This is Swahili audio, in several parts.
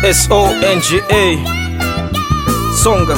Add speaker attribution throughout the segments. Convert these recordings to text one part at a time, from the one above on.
Speaker 1: songa songa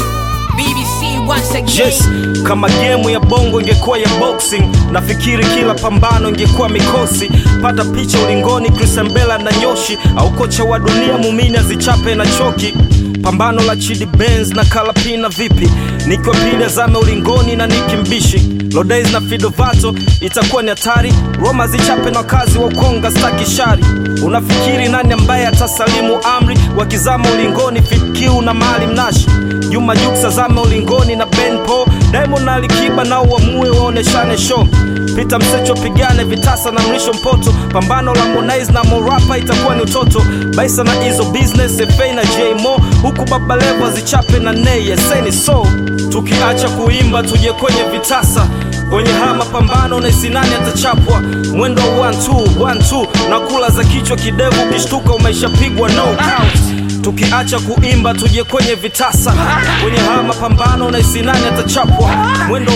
Speaker 2: BBC once again.
Speaker 1: yes kama gemu ya bongo ingekuwa ya boxing nafikiri kila pambano ingekuwa mikosi pata picha ulingoni krisambela na nyoshi au kocha wa dunia mumini azichape na choki pambano la chidi benz na kalapina vipi nikiwa pili zame ulingoni na nikimbishi lodays na fidovato itakuwa ni hatari roma zichape na wakazi wa ukonga staki shari unafikiri nani ambaye atasalimu amri wakizama ulingoni fitkiu na mali mnashi juma juksa zame ulingoni na benpo diamond na alikiba na uamue waoneshane show pita msecho pigane vitasa na mrisho mpoto pambano la monais na morapa itakuwa ni utoto baisa na hizo business fa na jmo huku babalevo zichape na nei eseni so tukiacha kuimba tuje kwenye vitasa kwenye haya mapambano na sinani atachapwa mwendo wa 1-2 na kula za kichwa kidevu ukishtuka umeshapigwa no count tukiacha kuimba tuje kwenye vitasa kwenye haya mapambano na isinani atachapwa mwendo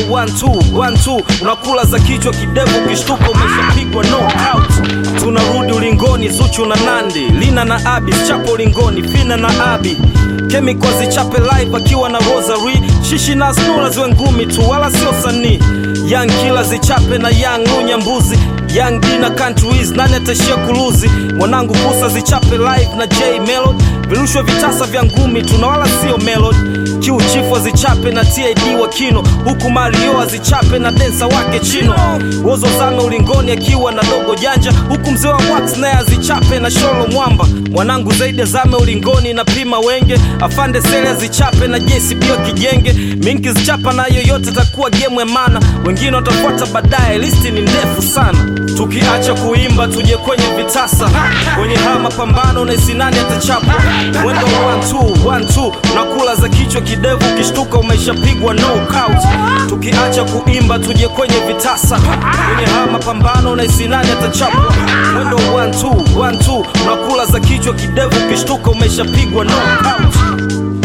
Speaker 1: 1-2 unakula za kichwa kidevu ukishtuka umeshapigwa no out tunarudi ulingoni zuchu na nandi lina na abi chapo ulingoni fina na abi kemikwa zichape live akiwa na rosary shishi na snura ziwe ngumi tu wala sio sanii young kila zichape na young lunya mbuzi young D na countries nani atashia kuluzi mwanangu kusa zichape live na j melod virushwa vitasa vya ngumi tuna wala sio melod kiuchifu azichape na tad wa kino huku mario azichape na densa wake chino wozo zame ulingoni akiwa na dogo janja huku mzee wa wax naye azichape na sholo mwamba mwanangu zaidi azame ulingoni na pima wenge afande sele azichape na jesibio kijenge minki zichapa na yoyote takuwa gemu emana wengine watafuata baadaye listi ni ndefu sana tukiacha kuimba tuje kwenye vitasa kwenye haya mapambano na isinani atachapa mwendo wa 1-2 na kula za kichwa kidevu ukishtuka umeshapigwa no count tukiacha kuimba tuje kwenye vitasa kwenye haya mapambano na isinani atachapa mwendo wa 1-2 na kula za kichwa kidevu ukishtuka umeshapigwa no count